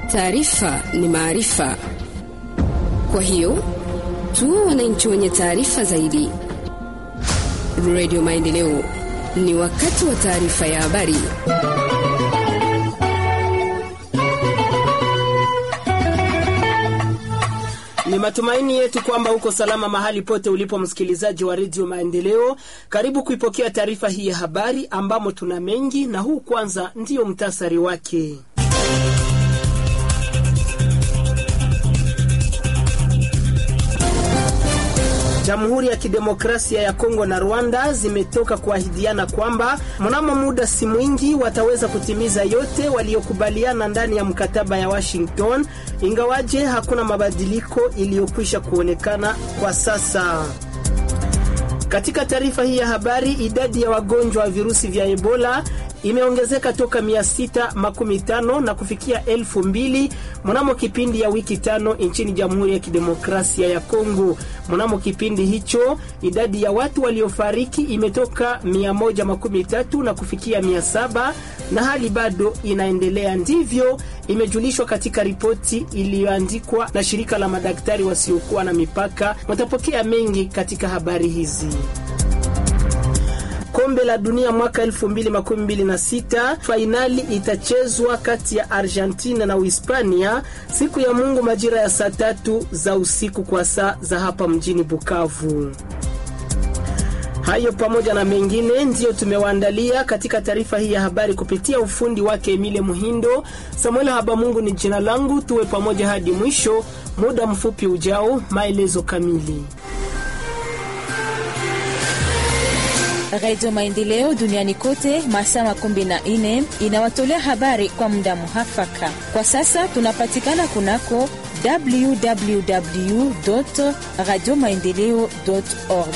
Taarifa ni maarifa, kwa hiyo tuwe wananchi wenye taarifa zaidi. Radio Maendeleo, ni wakati wa taarifa ya habari. Ni matumaini yetu kwamba uko salama mahali pote ulipo, msikilizaji wa redio Maendeleo. Karibu kuipokea taarifa hii ya habari ambamo tuna mengi, na huu kwanza ndiyo mtasari wake. Jamhuri ya Kidemokrasia ya Kongo na Rwanda zimetoka kuahidiana kwamba mnamo muda si mwingi wataweza kutimiza yote waliokubaliana ndani ya mkataba ya Washington, ingawaje hakuna mabadiliko iliyokwisha kuonekana kwa sasa. Katika taarifa hii ya habari, idadi ya wagonjwa wa virusi vya Ebola imeongezeka toka 615 na kufikia elfu mbili mnamo kipindi ya wiki tano nchini Jamhuri ya Kidemokrasia ya Kongo. Mnamo kipindi hicho idadi ya watu waliofariki imetoka 113 na kufikia 700 na hali bado inaendelea. Ndivyo imejulishwa katika ripoti iliyoandikwa na shirika la madaktari wasiokuwa na mipaka. Watapokea mengi katika habari hizi. Kombe la dunia mwaka 2026 fainali itachezwa kati ya Argentina na Uhispania siku ya Mungu majira ya saa tatu za usiku kwa saa za hapa mjini Bukavu. Hayo pamoja na mengine ndiyo tumewaandalia katika taarifa hii ya habari kupitia ufundi wake Emile Muhindo. Samuel Habamungu ni jina langu, tuwe pamoja hadi mwisho. Muda mfupi ujao, maelezo kamili. Radio Maendeleo duniani kote masaa makumi na nne inawatolea habari kwa muda muhafaka. Kwa sasa tunapatikana kunako www radio maendeleo org.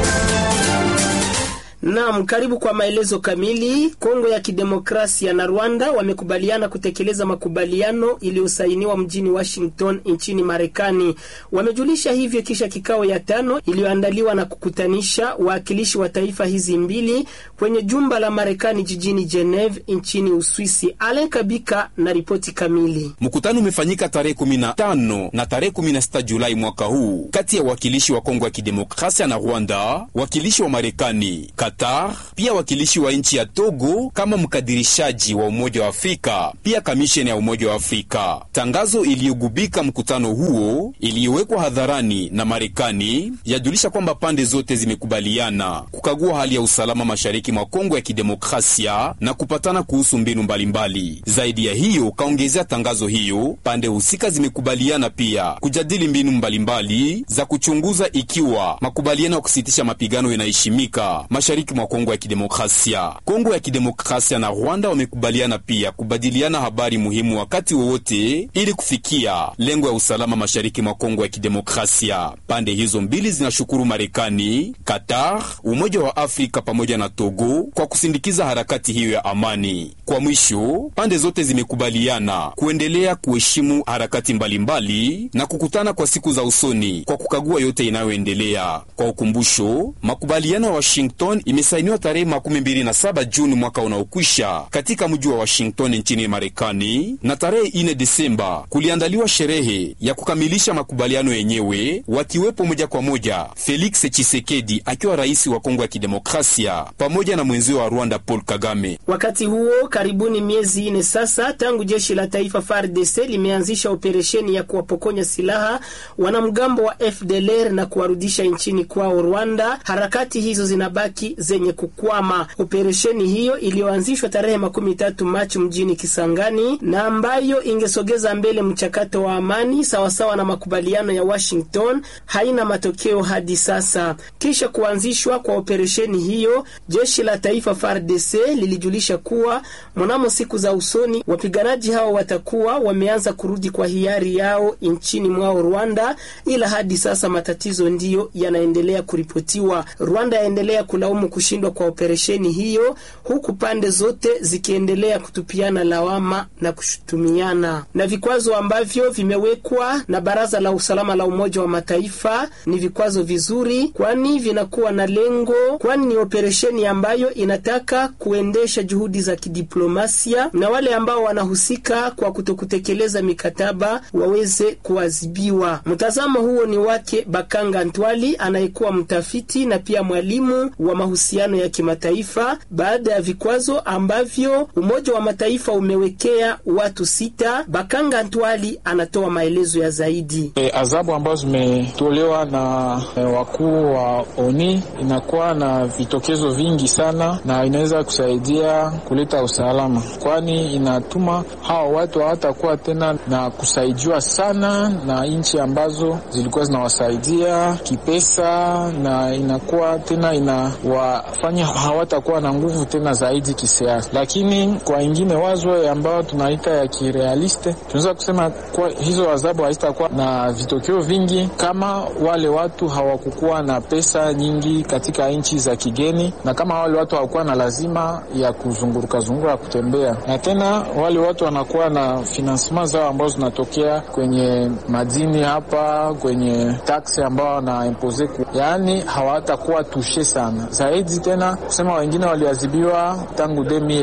Naam, karibu kwa maelezo kamili. Kongo ya Kidemokrasia na Rwanda wamekubaliana kutekeleza makubaliano iliyosainiwa mjini Washington nchini Marekani. Wamejulisha hivyo kisha kikao ya tano iliyoandaliwa na kukutanisha wawakilishi wa taifa hizi mbili kwenye jumba la Marekani jijini Geneve nchini Uswisi. Alen Kabika na ripoti kamili. Mkutano umefanyika tarehe 15 na tarehe 16 Julai mwaka huu kati ya wawakilishi wa Kongo ya Kidemokrasia na Rwanda, wakilishi wa Marekani Qatar, pia wakilishi wa nchi ya Togo kama mkadirishaji wa Umoja wa Afrika, pia kamisheni ya Umoja wa Afrika. Tangazo iliyogubika mkutano huo iliyowekwa hadharani na Marekani yajulisha kwamba pande zote zimekubaliana kukagua hali ya usalama mashariki mwa Kongo ya Kidemokrasia na kupatana kuhusu mbinu mbalimbali. Zaidi ya hiyo, kaongezea tangazo hiyo, pande husika zimekubaliana pia kujadili mbinu mbalimbali za kuchunguza ikiwa makubaliano ya kusitisha mapigano yanaheshimika mashariki mwa Kongo ya Kidemokrasia. Kongo ya Kidemokrasia na Rwanda wamekubaliana pia kubadiliana habari muhimu wakati wowote ili kufikia lengo ya usalama mashariki mwa Kongo ya Kidemokrasia. Pande hizo mbili zinashukuru Marekani, Qatar, Umoja wa Afrika pamoja na Togo kwa kusindikiza harakati hiyo ya amani. Kwa mwisho, pande zote zimekubaliana kuendelea kuheshimu harakati mbalimbali mbali, na kukutana kwa siku za usoni kwa kukagua yote inayoendelea. Kwa ukumbusho, makubaliano ya Washington imesainiwa tarehe makumi mbili na saba Juni mwaka unaokwisha katika mji wa Washington nchini Marekani, na tarehe ine Desemba kuliandaliwa sherehe ya kukamilisha makubaliano yenyewe, wakiwepo moja kwa moja Felix Tshisekedi akiwa rais wa Kongo ya Kidemokrasia pamoja na mwenzio wa Rwanda Paul Kagame. Wakati huo, karibuni miezi ine sasa tangu jeshi la taifa FARDC limeanzisha operesheni ya kuwapokonya silaha wanamgambo wa FDLR na kuwarudisha nchini kwao Rwanda. Harakati hizo zinabaki zenye kukwama. Operesheni hiyo iliyoanzishwa tarehe makumi tatu Machi mjini Kisangani na ambayo ingesogeza mbele mchakato wa amani sawasawa na makubaliano ya Washington haina matokeo hadi sasa. Kisha kuanzishwa kwa operesheni hiyo, jeshi la taifa FARDC lilijulisha kuwa mnamo siku za usoni wapiganaji hao watakuwa wameanza kurudi kwa hiari yao nchini mwao Rwanda, ila hadi sasa matatizo ndiyo yanaendelea kuripotiwa. Rwanda yaendelea kulaumu wanalaumu kushindwa kwa operesheni hiyo, huku pande zote zikiendelea kutupiana lawama na kushutumiana. Na vikwazo ambavyo vimewekwa na Baraza la Usalama la Umoja wa Mataifa ni vikwazo vizuri, kwani vinakuwa na lengo, kwani ni operesheni ambayo inataka kuendesha juhudi za kidiplomasia na wale ambao wanahusika kwa kutokutekeleza mikataba waweze kuadhibiwa. Mtazamo huo ni wake Bakanga Ntwali anayekuwa mtafiti na pia mwalimu wa mahusiano ya kimataifa, baada ya vikwazo ambavyo Umoja wa Mataifa umewekea watu sita. Bakanga Ntwali anatoa maelezo ya zaidi. E, adhabu ambazo zimetolewa na e, wakuu wa ONI inakuwa na vitokezo vingi sana na inaweza kusaidia kuleta usalama, kwani inatuma hawa watu hawatakuwa tena na kusaidiwa sana na nchi ambazo zilikuwa zinawasaidia kipesa, na inakuwa tena inawafanya hawatakuwa na nguvu tena zaidi kisiasa. Lakini kwa ingine wazo ambayo tunaita ya kirealiste, tunaweza kusema kwa hizo adhabu hazitakuwa na vitokeo vingi kama wale watu hawakukuwa na pesa nyingi katika nchi za kigeni, na kama wale watu hawakuwa na lazima ya kuzunguruka zunguruka kutembea, na tena wale watu wanakuwa na finansema zao ambazo zinatokea kwenye madini hapa, kwenye taksi ambao wanaimpose, yaani hawatakuwa tushe sana zaidi. Tena kusema wengine waliadhibiwa tangu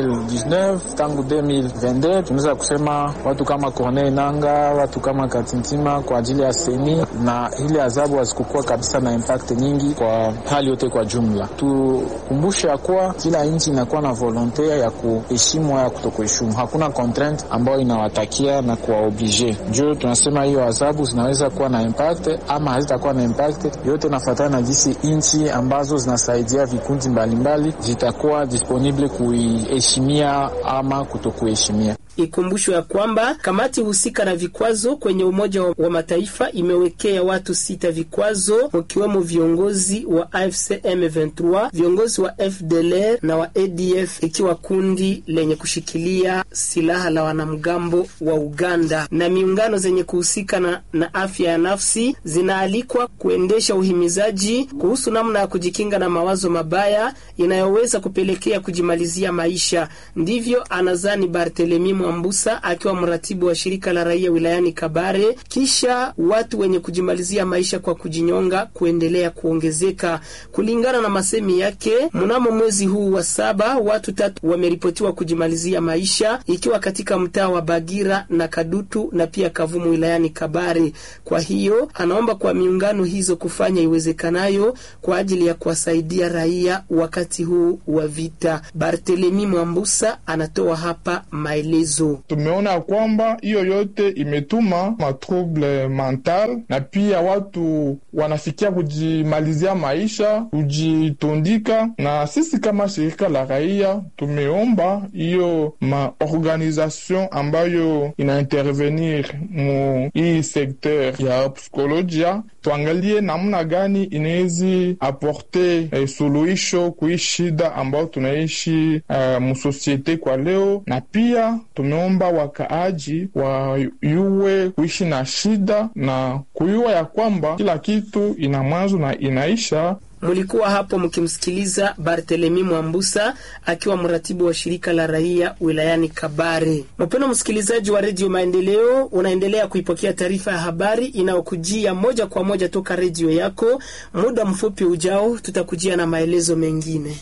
2019 tangu 2022, tunaweza kusema watu kama Corneille Nanga, watu kama Katintima kwa ajili ya seni, na ile adhabu hazikukuwa kabisa na impact nyingi kwa hali yote kwa jumla. Tukumbushe ya kuwa kila nchi inakuwa na volonte ya kuheshimu ya kutokuheshimu, hakuna contraint ambayo inawatakia na kuwaoblige. Njo tunasema hiyo adhabu zinaweza kuwa na impact ama hazitakuwa na impact, yote nafatana na jinsi nchi ambazo zinasaidia vikundi mbalimbali zitakuwa disponible kuiheshimia ama kutokuheshimia. Ikumbushwe ya kwamba kamati husika na vikwazo kwenye Umoja wa Mataifa imewekea watu sita vikwazo, wakiwemo viongozi wa AFC M23, viongozi wa FDLR na wa ADF, ikiwa kundi lenye kushikilia silaha la wanamgambo wa Uganda. Na miungano zenye kuhusika na, na afya ya nafsi zinaalikwa kuendesha uhimizaji kuhusu namna ya kujikinga na mawazo mabaya inayoweza kupelekea kujimalizia maisha. Ndivyo anazani Barthelemy Mwambusa akiwa mratibu wa shirika la raia wilayani Kabare, kisha watu wenye kujimalizia maisha kwa kujinyonga kuendelea kuongezeka. Kulingana na masemi yake, mnamo mwezi huu wa saba watu tatu wameripotiwa kujimalizia maisha, ikiwa katika mtaa wa Bagira na Kadutu na pia Kavumu wilayani Kabare. Kwa hiyo anaomba kwa miungano hizo kufanya iwezekanayo kwa ajili ya kuwasaidia raia wakati huu wa vita. Barthelemy Mwambusa anatoa hapa maelezo. Tumeona kwamba hiyo yote imetuma matrouble mental na pia watu wanafikia kujimalizia maisha, kujitundika. Na sisi kama shirika la raia tumeomba hiyo maorganisation ambayo inaintervenir mu hii sekteur ya psikolojia tuangalie namna gani inawezi aporte eh, suluhisho kui shida ambayo tunaishi uh, musosiete kwa leo, na pia tumeomba wakaaji wayuwe kuishi na shida na kuyua ya kwamba kila kitu ina mwanzo na inaisha. Mulikuwa hapo mkimsikiliza Barthelemy Mwambusa akiwa mratibu wa shirika la raia wilayani Kabare. Mpendwa msikilizaji wa redio Maendeleo, unaendelea kuipokea taarifa ya habari inayokujia moja kwa moja toka redio yako. Muda mfupi ujao, tutakujia na maelezo mengine.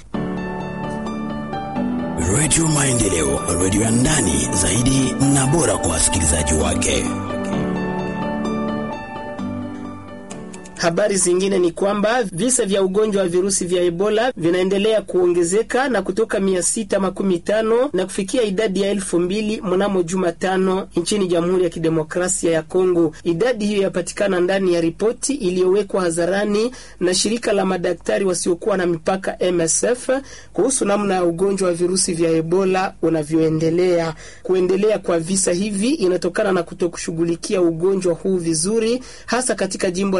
Redio Maendeleo, redio ya ndani zaidi na bora kwa wasikilizaji wake. Habari zingine ni kwamba visa vya ugonjwa wa virusi vya Ebola vinaendelea kuongezeka na kutoka mia sita makumi tano na kufikia idadi ya elfu mbili mnamo Jumatano nchini Jamhuri ya Kidemokrasia ya Kongo. Idadi hiyo yapatikana ndani ya ripoti iliyowekwa hadharani na shirika la madaktari wasiokuwa na mipaka MSF kuhusu namna ya ugonjwa wa virusi vya Ebola unavyoendelea. Kuendelea kwa visa hivi inatokana na kutokushughulikia ugonjwa huu vizuri, hasa katika jimbo la Ituri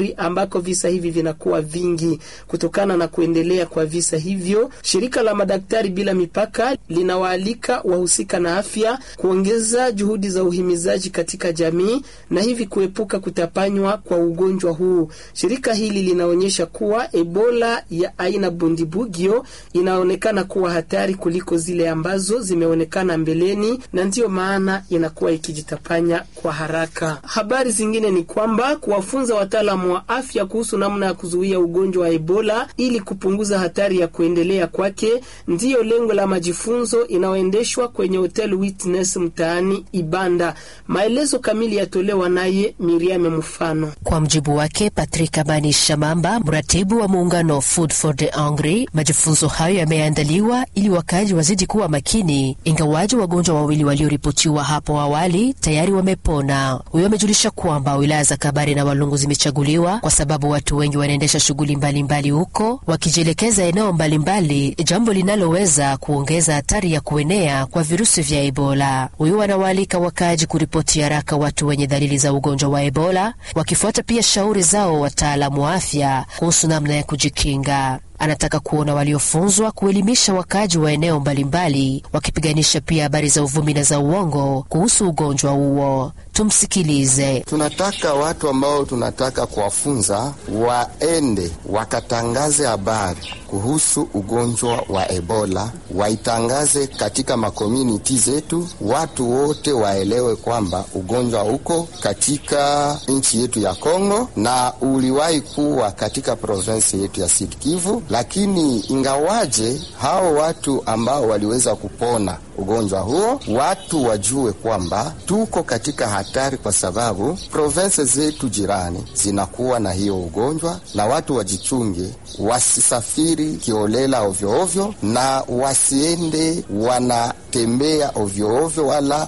Ituri ambako visa hivi vinakuwa vingi. Kutokana na kuendelea kwa visa hivyo, shirika la madaktari bila mipaka linawaalika wahusika na afya kuongeza juhudi za uhimizaji katika jamii na hivi kuepuka kutapanywa kwa ugonjwa huu. Shirika hili linaonyesha kuwa Ebola ya aina bundibugyo inaonekana kuwa hatari kuliko zile ambazo zimeonekana mbeleni na ndiyo maana inakuwa ikijitapanya kwa haraka. Habari zingine ni kwamba kuwafunza wataalamu wa afya kuhusu namna ya kuzuia ugonjwa wa Ebola ili kupunguza hatari ya kuendelea kwake ndiyo lengo la majifunzo inayoendeshwa kwenye Hotel Witness mtaani Ibanda. Maelezo kamili yatolewa naye Miriam Mfano. Kwa mjibu wake Patrick Abani Shamamba, mratibu wa muungano Food for the Hungry, majifunzo hayo yameandaliwa ili wakazi wazidi kuwa makini, ingawaji wagonjwa wawili walioripotiwa hapo awali tayari wamepona. Huyo amejulisha kwamba wilaya za Kabare na Walungu zimechaguliwa kwa sababu watu wengi wanaendesha shughuli mbalimbali huko wakijielekeza eneo mbalimbali, jambo linaloweza kuongeza hatari ya kuenea kwa virusi vya Ebola. Huyo anawaalika wakaaji kuripoti haraka watu wenye dalili za ugonjwa wa Ebola, wakifuata pia shauri zao wataalamu wa afya kuhusu namna ya kujikinga. Anataka kuona waliofunzwa kuelimisha wakaaji wa eneo mbalimbali, wakipiganisha pia habari za uvumi na za uongo kuhusu ugonjwa huo. Tumsikilize. Tunataka watu ambao tunataka kuwafunza waende wakatangaze habari kuhusu ugonjwa wa Ebola, waitangaze katika makomuniti zetu, watu wote waelewe kwamba ugonjwa uko katika nchi yetu ya Kongo na uliwahi kuwa katika provinsi yetu ya Sud Kivu, lakini ingawaje hao watu ambao waliweza kupona ugonjwa huo, watu wajue kwamba tuko katika hatari, kwa sababu provinsi zetu jirani zinakuwa na hiyo ugonjwa, na watu wajichunge, wasisafiri kiolela ovyoovyo, na wasiende wanatembea ovyoovyo, wala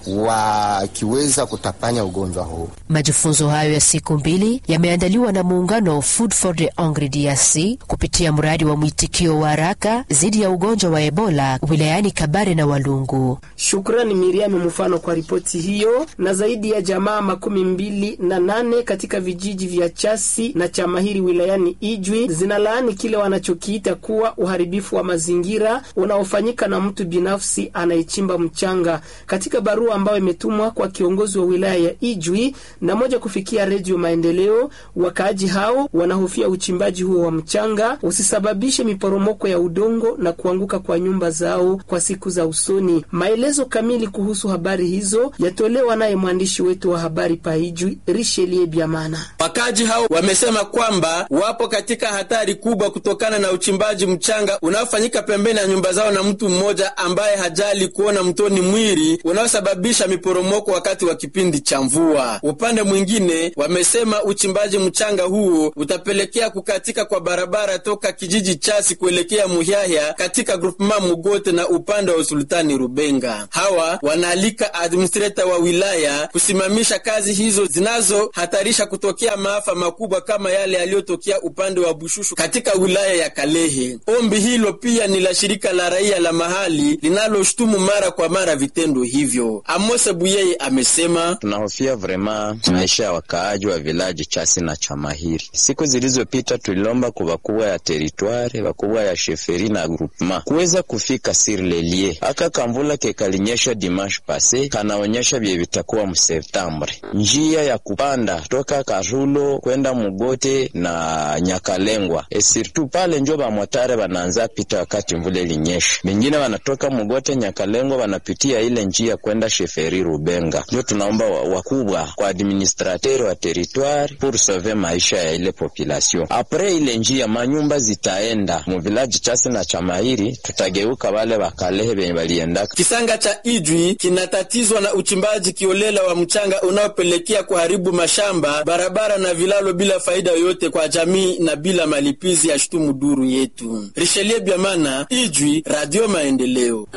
wakiweza kutapanya ugonjwa huo. Majifunzo hayo ya siku mbili yameandaliwa na muungano Food for the Hungry DRC kupitia mradi wa mwitikio wa haraka dhidi ya ugonjwa wa Ebola wilayani Kabare na Walungu. Shukrani Miriam Mfano kwa ripoti hiyo. Na zaidi ya jamaa makumi mbili na nane katika vijiji vya Chasi na Chamahiri wilayani Ijwi zinalaani kile wanachokiita kuwa uharibifu wa mazingira unaofanyika na mtu binafsi anayechimba mchanga. Katika barua ambayo imetumwa kwa kiongozi wa wilaya ya Ijwi na moja kufikia Redio Maendeleo, wakaaji hao wanahofia uchimbaji huo wa mchanga usisababishe miporomoko ya udongo na kuanguka kwa nyumba zao kwa siku za usoni. Maelezo kamili kuhusu habari hizo yatolewa naye mwandishi wetu wa habari Paijwi, Rishelie Biamana. Wakaji hao wamesema kwamba wapo katika hatari kubwa kutokana na uchimbaji mchanga unaofanyika pembeni ya nyumba zao na mtu mmoja ambaye hajali kuona mtoni mwili unaosababisha miporomoko wakati wa kipindi cha mvua. Upande mwingine, wamesema uchimbaji mchanga huo utapelekea kukatika kwa barabara toka kijiji Chasi kuelekea Muhyahya katika grupema Mugote na upande wa usultani Rubenga. Hawa wanaalika administrator wa wilaya kusimamisha kazi hizo zinazohatarisha kutokea maafa makubwa kama yale yaliyotokea upande wa Bushushu katika wilaya ya Kalehe. Ombi hilo pia ni la shirika la raia la mahali linaloshutumu mara kwa mara vitendo hivyo. Amose Buyeye amesema, tunahofia vrema maisha ya wakaaji wa vilaji Chasi na Chamahiri. Siku zilizopita tulilomba kwa wakubwa ya teritware, wakubwa ya sheferi na groupement kuweza kufika sur le lieu. Aka kamvula kekalinyesha dimanche pase kanaonyesha vye vitakuwa mseptembre. Njia ya kupanda toka Karulo kwenda Mugote na Nyakalengwa e surtout pale njo bamotare banaanza pita wakati mvula ilinyesha. Bengine wanatoka Mugote Nyakalengwa wanapitia ile njia kwenda sheferi Rubenga. Njo tunaomba wakubwa kwa administrateur wa territoire pour sauver maisha ya ile population. Apres ile njia manyumba zitaenda mu village Chasi na Chamairi, tutageuka wale wakalehe benye baliendaka. Kisanga cha Ijwi kinatatizwa na uchimbaji kiolela wa mchanga unaopelekea kuharibu mashamba, barabara na vilalo bila faida yoyote kwa jamii na bila malipizi ya shutumu duru yetu. Richelieu Biamana, Ijwi, Radio Maendeleo.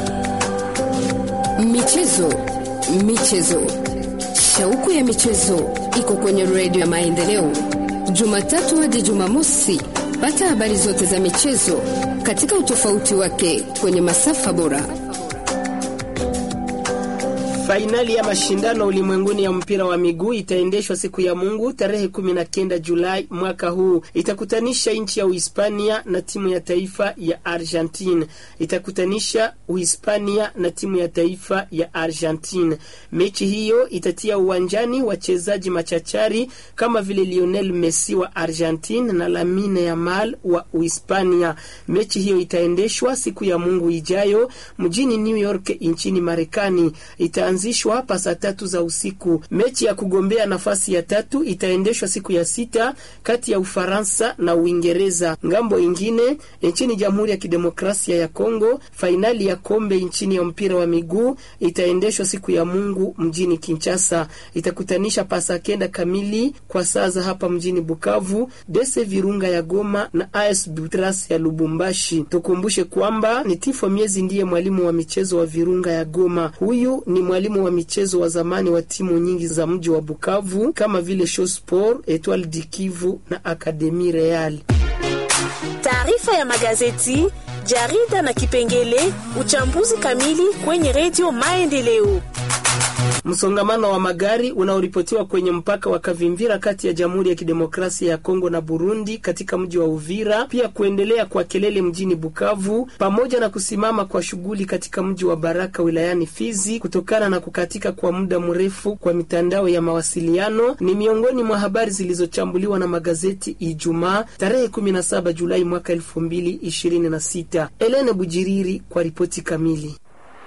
Michezo, michezo, shauku ya michezo iko kwenye redio ya Maendeleo, Jumatatu hadi Jumamosi. Pata habari zote za michezo katika utofauti wake kwenye masafa bora. Fainali ya mashindano ulimwenguni ya mpira wa miguu itaendeshwa siku ya Mungu tarehe 19 Julai mwaka huu. Itakutanisha nchi ya Uhispania na timu ya taifa ya Argentine. Itakutanisha Uhispania na timu ya taifa ya Argentine. Mechi hiyo itatia uwanjani wachezaji machachari kama vile Lionel Messi wa Argentine na Lamine Yamal wa Uhispania. Mechi hiyo itaendeshwa siku ya Mungu ijayo mjini New York nchini Marekani. Itaanzishwa hapa saa tatu za usiku. Mechi ya kugombea nafasi ya tatu itaendeshwa siku ya sita kati ya Ufaransa na Uingereza. Ngambo ingine nchini Jamhuri ya Kidemokrasia ya Kongo, fainali ya kombe nchini ya mpira wa miguu itaendeshwa siku ya Mungu mjini Kinshasa. Itakutanisha pasa kenda kamili kwa saa za hapa mjini Bukavu, Dese Virunga ya Goma na AS Butras ya Lubumbashi. Tukumbushe kwamba ni Tifo Miezi ndiye mwalimu wa michezo wa Virunga ya Goma. Huyu ni mwalimu wa michezo wa zamani wa timu nyingi za mji wa Bukavu kama vile Show Sport, Etoile du Kivu na Academy Real. Taarifa ya magazeti, jarida na kipengele uchambuzi kamili kwenye redio Maendeleo. Msongamano wa magari unaoripotiwa kwenye mpaka wa Kavimvira kati ya Jamhuri ya Kidemokrasia ya Kongo na Burundi katika mji wa Uvira, pia kuendelea kwa kelele mjini Bukavu, pamoja na kusimama kwa shughuli katika mji wa Baraka wilayani Fizi kutokana na kukatika kwa muda mrefu kwa mitandao ya mawasiliano ni miongoni mwa habari zilizochambuliwa na magazeti Ijumaa tarehe 17 Julai mwaka 2026. Elene Bujiriri kwa ripoti kamili.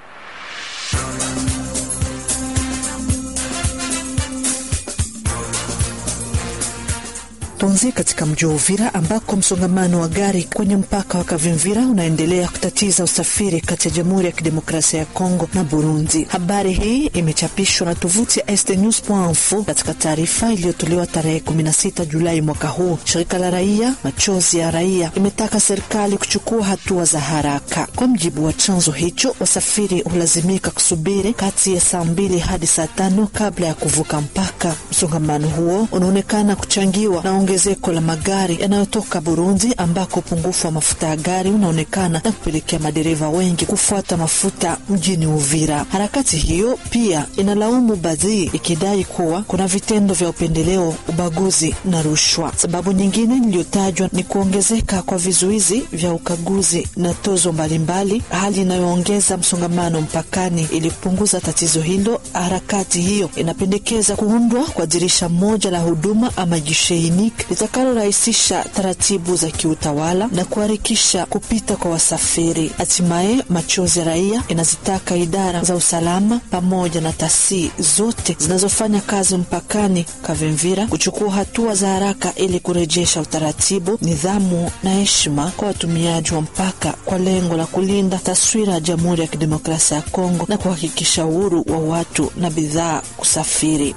Tuanzie katika mji wa Uvira ambako msongamano wa gari kwenye mpaka wa Kavimvira unaendelea kutatiza usafiri kati ya Jamhuri ya Kidemokrasia ya Kongo na Burundi. Habari hii imechapishwa na tovuti ya estnews.info katika taarifa iliyotolewa tarehe 16 Julai mwaka huu. Shirika la raia Machozi ya Raia imetaka serikali kuchukua hatua za haraka. Kwa mjibu wa chanzo hicho, wasafiri hulazimika kusubiri kati ya saa mbili hadi saa tano kabla ya kuvuka mpaka. Msongamano huo unaonekana kuchangiwa na ongezeko la magari yanayotoka Burundi ambako upungufu wa mafuta ya gari unaonekana na kupelekea madereva wengi kufuata mafuta mjini Uvira. Harakati hiyo pia inalaumu Badhi ikidai kuwa kuna vitendo vya upendeleo, ubaguzi na rushwa. Sababu nyingine iliyotajwa ni kuongezeka kwa vizuizi vya ukaguzi na tozo mbalimbali, hali inayoongeza msongamano mpakani. Ili kupunguza tatizo hilo, harakati hiyo inapendekeza kuundwa kwa dirisha moja la huduma ama gisheini litakalorahisisha taratibu za kiutawala na kuharikisha kupita kwa wasafiri. Hatimaye, Machozi ya Raia inazitaka idara za usalama pamoja na taasisi zote zinazofanya kazi mpakani Kavimvira kuchukua hatua za haraka ili kurejesha utaratibu, nidhamu na heshima kwa watumiaji wa mpaka kwa lengo la kulinda taswira ya Jamhuri ya Kidemokrasia ya Kongo na kuhakikisha uhuru wa watu na bidhaa kusafiri.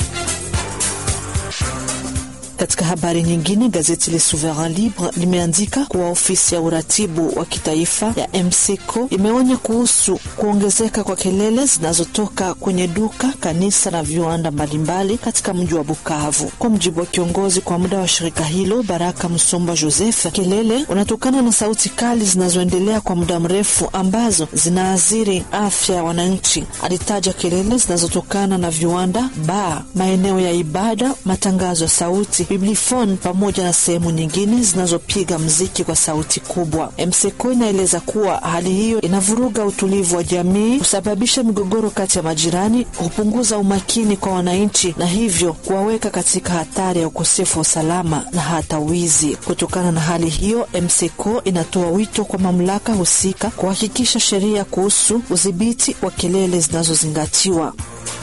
Katika habari nyingine, gazeti Le Souverain Libre limeandika kuwa ofisi ya uratibu wa kitaifa ya MCCO imeonya kuhusu kuongezeka kwa kelele zinazotoka kwenye duka, kanisa na viwanda mbalimbali katika mji wa Bukavu. Kwa mujibu wa kiongozi kwa muda wa shirika hilo Baraka Msomba Joseph, kelele unatokana na sauti kali zinazoendelea kwa muda mrefu ambazo zinaathiri afya ya wananchi. Alitaja kelele zinazotokana na viwanda, baa, maeneo ya ibada, matangazo ya sauti biblifon pamoja na sehemu nyingine zinazopiga mziki kwa sauti kubwa. MSECO inaeleza kuwa hali hiyo inavuruga utulivu wa jamii, husababisha migogoro kati ya majirani, hupunguza umakini kwa wananchi na hivyo kuwaweka katika hatari ya ukosefu wa usalama na hata wizi. Kutokana na hali hiyo, MSECO inatoa wito kwa mamlaka husika kuhakikisha sheria kuhusu udhibiti wa kelele zinazozingatiwa.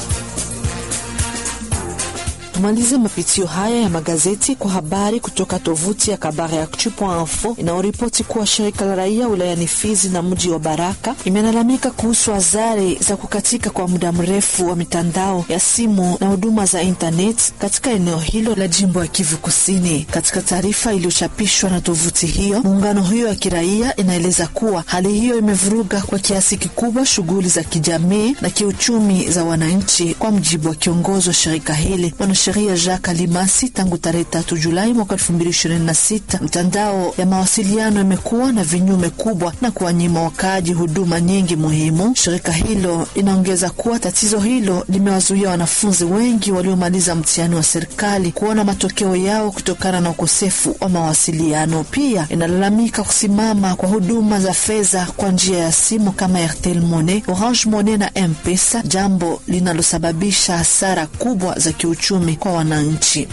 Tumalize mapitio haya ya magazeti kwa habari kutoka tovuti ya Kabare Actu.info inayoripoti kuwa shirika la raia wilayani Fizi na mji wa Baraka imelalamika kuhusu athari za kukatika kwa muda mrefu wa mitandao ya simu na huduma za intanet katika eneo hilo la jimbo ya Kivu Kusini. Katika taarifa iliyochapishwa na tovuti hiyo, muungano hiyo ya kiraia inaeleza kuwa hali hiyo imevuruga kwa kiasi kikubwa shughuli za kijamii na kiuchumi za wananchi. Kwa mjibu wa kiongozi wa shirika hili mwanasheria Jacques Alimasi tangu tarehe tatu Julai mwaka 2026. Mtandao ya mawasiliano imekuwa na vinyume kubwa na kuwanyima wakaaji huduma nyingi muhimu. Shirika hilo inaongeza kuwa tatizo hilo limewazuia wanafunzi wengi waliomaliza mtihani wa serikali kuona matokeo yao kutokana na ukosefu wa mawasiliano. Pia inalalamika kusimama kwa huduma za fedha kwa njia ya simu kama Airtel Money, Orange Money na M-Pesa, jambo linalosababisha hasara kubwa za kiuchumi kwa wananchi.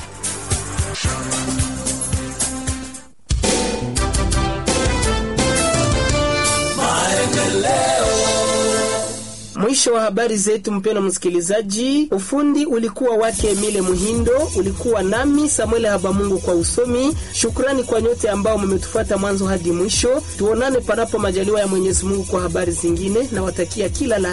Mwisho wa habari zetu, mpendwa msikilizaji. Ufundi ulikuwa wake Emile Muhindo, ulikuwa nami Samuel Habamungu kwa usomi. Shukrani kwa nyote ambao mmetufuata mwanzo hadi mwisho. Tuonane panapo majaliwa ya Mwenyezi Mungu kwa habari zingine, na watakia kila la